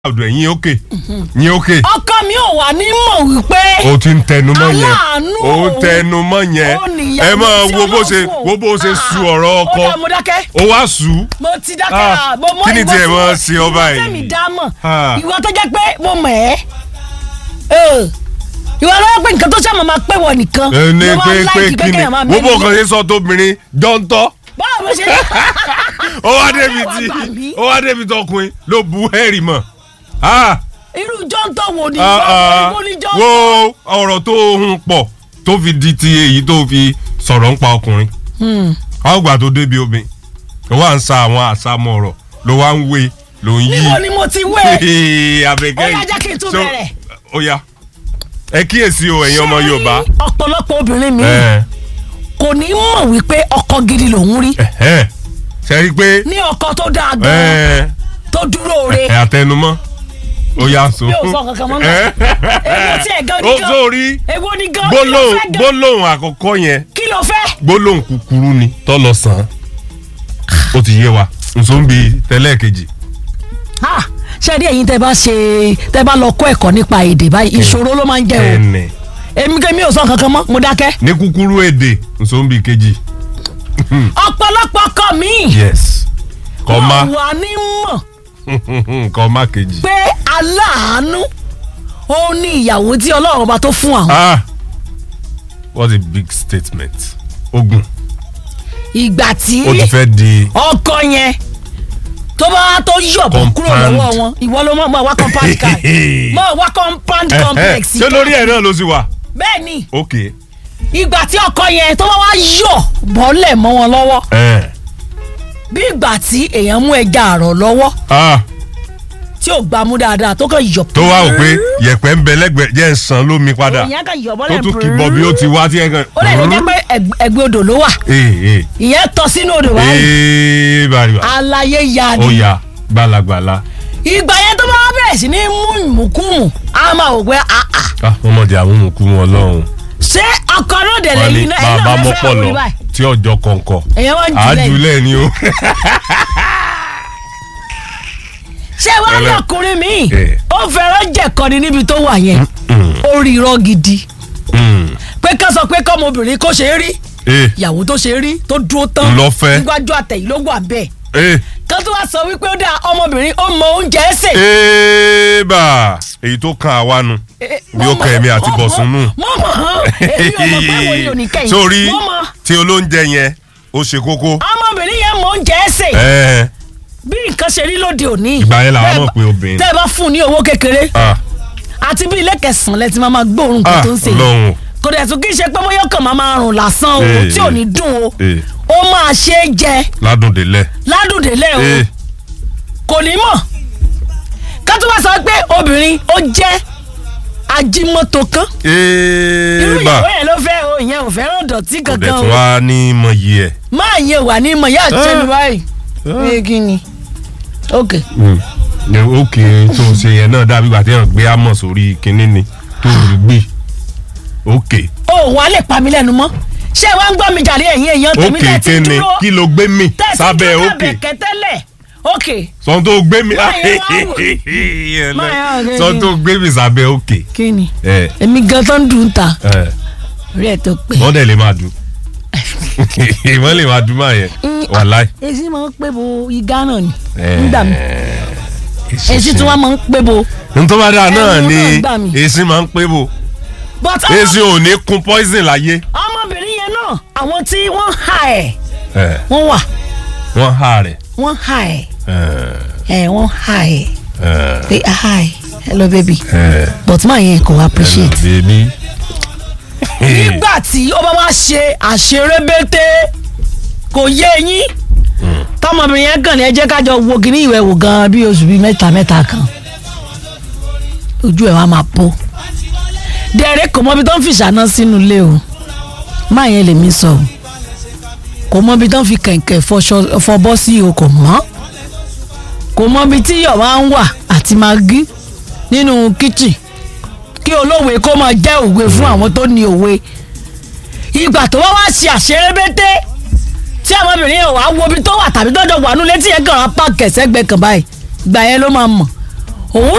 ọ̀dọ̀ ẹ̀yìn òkè yín òkè ọkọ mi ò wà ní mọ̀ wípé o ti ń tẹnu mọ́ yẹn Aláàánú o ń òun. tẹnu mọ́ yẹn ó níyàwó ẹ máa tí wo bó ṣe Ọlọ́run wo bó ṣe fún. su ọ̀rọ̀ Ah, ọkọ ó dá mo dákẹ́ o wá sù ú mo ti dákẹ́ Ah, ah, mo mọ kí ni ìwọ tiẹ̀ tí máa mo- ṣe ọ ìwọ báyìí? tẹ̀mí dá mọ̀ Ah. ìwọ tó jẹ́ pé mo mọ̀ ẹ́ Eh, ìwọ lọ́wọ́ pé nǹkan tó ṣàmọ̀ máa pé wọ nìkan ẹ ní ló wá pé láìkì pé kí ni kéèyàn máa wo bó mẹ́rin kan lé. ṣe sọ tóbìnrin jọ́ńtọ́ báwo ló ṣe ó wá débi Ọlọ́run tí wá gbà mí. ó wá débi tọkùnrin ló bu hẹ́rì mọ̀ Ah, irú jọ́ńtọ́ wo ni ah, ah, ìwọ ní wo jọ́ńtọ́. ọ̀rọ̀ tó hun pọ̀ tó fi di ti èyí tó fi sọ̀rọ̀ ń pa ọkùnrin àwọn ìgbà tó débi obìnrin ló wá ń sa àwọn àsámọ̀ ọ̀rọ̀ ló wá ń wé ló ń yí níbo ni mo ti wé Ee, Àbẹ̀kẹ́ Ó yá, yìí. jẹ́ kí n tún So, bẹ̀rẹ̀. ó yá ẹ kíyèsí o ẹ̀yin ọmọ Ṣé rí Yorùbá ọ̀pọ̀lọpọ̀ obìnrin mi ẹ kò ní mọ̀ wípé ọkọ gidi lòún rí ẹ ṣe rí i pé ní ọkọ tó dáa gan ẹ tó dúró re ẹ àtẹnumọ́ ó yá so. mi ò sọ kankan mọ́ náà èwo tí ẹ̀ gan ó ni gan sórí èwo ni gan kí ló gbólóhùn fẹ́ gan gbólóhùn àkọ́kọ́ yẹn kí ló fẹ́ gbólóhùn kúkúrú ni tó lọ sàn án ó ti yé wa nsọ́nbi tẹ́lẹ̀ kejì. Ah, ṣé rí ẹ̀yin tẹ́ bá ṣe tẹ́ bá lọ kọ́ ẹ̀kọ́ nípa èdè báyìí ìṣòro ló máa ń jẹ́ o ẹnẹ èmi kẹ́ mi ò sọ kankan mọ́ mo dákẹ́ ní kúkúrú èdè nsọ́nbi kejì. ọ̀pọ̀lọpọ̀ ọkọ mi yes kọ́má wà ní mọ̀ kọ́má kejì. pé aláàánú ó ní ìyàwó tí ọlọ́run ọba tó fún àwọn ah what a big statement ogun ìgbà tí ó ti fẹ́ di ọkọ yẹn tó bá tó yọ̀bọ̀ kúrò Compound. lọ́wọ́ wọn ìwọ ló mọ̀ wá compound car mọ̀ wá compound complex ṣé lórí ẹ̀ náà ló sì wà. bẹ́ẹ̀ ni ok ìgbà tí ọkọ yẹn tó bá wá yọ̀ bọ́lẹ̀ mọ́ wọn lọ́wọ́ ẹ bí ìgbà tí èèyàn mú ẹja àrọ̀ lọ́wọ́ ah tí ò gbà mú dáadáa tó kàn yọ̀ tó wá wò pé yẹ̀pẹ̀ ń bẹ lẹ́gbẹ̀ẹ́ jẹ́ ń san lómi padà ìyẹn kàn yọ̀ tó bọ́lẹ̀ tún kì í bọ̀ bí ó ti wá tí ẹ kàn. ó lè jẹ́ pé ẹg- ẹgbẹ́ odò ló wà ee ee ìyẹn tọ́ sínú odò báyìí ee bàrìbà aláyé ya ó ni ya gbalagbala ìgbà yẹn tó bá wá bẹ̀rẹ̀ sí ní mú ìmùkúmù á máa wò pé àà ah wọ́n mọ̀ di àwọn òkú wọn lọ́hùn. ṣé ọkọ náà dẹ̀lẹ̀ wọ́n ní yìí náà ẹ̀ bàbá náà lè mọ́pọ̀ fẹ́ lọ wọlé báyìí tí ọjọ́ kọ̀ọ̀kọ̀ èèyàn wá ń jùlẹ̀ yìí. àjùlẹ̀ ni o. ṣé wàá ní Ẹlẹ́- ọkùnrin mi Eh. ó fẹ́ràn jẹ̀kọ́ni níbi tó wà yẹn ó rí irọ́ gidi Mm. pé ká sọ pé kọ́mọbìnrin kó ṣe é rí ee ìyàwó tó ṣe é rí tó dúró tán Ńlọfẹ́. níwájú àtẹ̀yìn ló wà bẹ́ẹ̀ ee kan tó wá sọ wípé ó dáa ọmọbìnrin ó mọ oúnjẹ ẹsẹ̀. ee bá èyí tó kan àwa nu bí ó kàn èmi àti bọ̀sùn nù. mo mọ̀ hàn èmi ò mọ̀ pé wo ni òní kẹ́yìn sórí mo mọ̀ tí olóúnjẹ yẹn ó ṣe kókó. ọmọbìnrin yẹn mọ oúnjẹ ẹsẹ̀ ẹ bí nǹkan ṣe rí lóde òní. Ìgbà yẹn làwọn Tẹ́ ẹ mọ̀ bá- pé obìnrin. tẹ́ ẹ bá fún un ní owó kékeré ah àti bí ilé kẹsàn-án lẹ ti máa máa gbóòórùn nǹkan ah tó ń ṣe yìí lọ́hùn kò dẹ̀ tún kí n ṣe pé bóyá kàn máa máa rùn lásán o Eh, tí ò eh. ní dùn o ee ó máa ṣe é jẹ ládùn délẹ̀. ládùndélẹ̀ o ee kò ní mọ̀ ká tó wá sọ pé obìnrin ó jẹ́ ajímọ́tò kan irú ee bá ìyàwó yẹn ló fẹ́ o ìyẹn ò fẹ́ràn dọ̀tí kò dẹ̀ kankan tún o wá ní mọ̀yì ẹ̀. máa yẹ wà ní ìmọ̀ yá àti ẹnu báyìí Ah. ní kí ni ok ní òkè tó ṣe yẹn náà dàbí ìgbà tí yẹn gbé àmọ̀ sórí kinní ni tó rí gbé òkè o wà lè pa mí lẹ́nu mọ́ ṣé wàá ń gbọ́ mi jàre ẹ̀yin èèyàn tèmi òkè tẹ́ ti kíni dúró kí ló gbé mi tẹ́ ti sábẹ́ dúró òkè lábẹ́ kẹtẹ́lẹ̀ ok sọ tó gbé mi Máa yẹ wá wò. Máa yẹ wá sọ tó gbé mi sábẹ́ òkè kí ni ẹ èmi gan tó ń dùn ta ẹ orí ẹ̀ tó pé. wọ́n dẹ̀ lè máa dùn wọ́n lè máa dùn máa yẹn wàláì. èsì máa ń pé bo igá náà ni ẹ, nígbà mi èsì tí wọ́n máa ń pé bo ntọ́ bá dáa náà Ẹnu ni náà gbà mí. èsì máa ń pé bò but èsì ò ní kun poison láyé. ọmọbìnrin yẹn náà àwọn tí wọ́n hà ẹ̀ ẹ, wọ́n wà wọ́n há rẹ̀. wọ́n hà ẹ̀ ẹ, ẹ̀ wọ́n hà ẹ̀ ẹ, pé hi hello baby ẹ. but máa yẹn kò appreciate. bèbí. nígbà tí ó bá wá ṣe àṣerébété kò yé yín tọmọbìnrin yẹn kàn ní ẹ jẹ́ kájọ wo kíní ìwẹ̀ wò gan bí oṣù bíi mẹ́ta mẹ́ta kan ojú ẹ̀ wá máa bó dẹ̀rẹ́ kò mọ ibi tó ń fi ṣáná sínú ilé o máa yẹn lèmi sọ o kò mọ ibi tó ń fi kẹ̀kẹ́ fọṣọ- fọbọ́ sí o kò mọ́ kò mọ ibi tí iyọ̀ máa ń wà àti magí nínú kíchìn kí olówe kó máa jẹ́ òwe fún àwọn tó ní òwe ìgbà tó wá wá ṣe àṣerébété tí ọmọbìnrin yẹn wàá wo ibi tó wà tàbí tọ́jọ́ wà nulẹ̀ tí yẹn kàn án pààkì ẹ̀sẹ̀gbẹ́ kan báyìí ìgbà yẹn ló máa mọ̀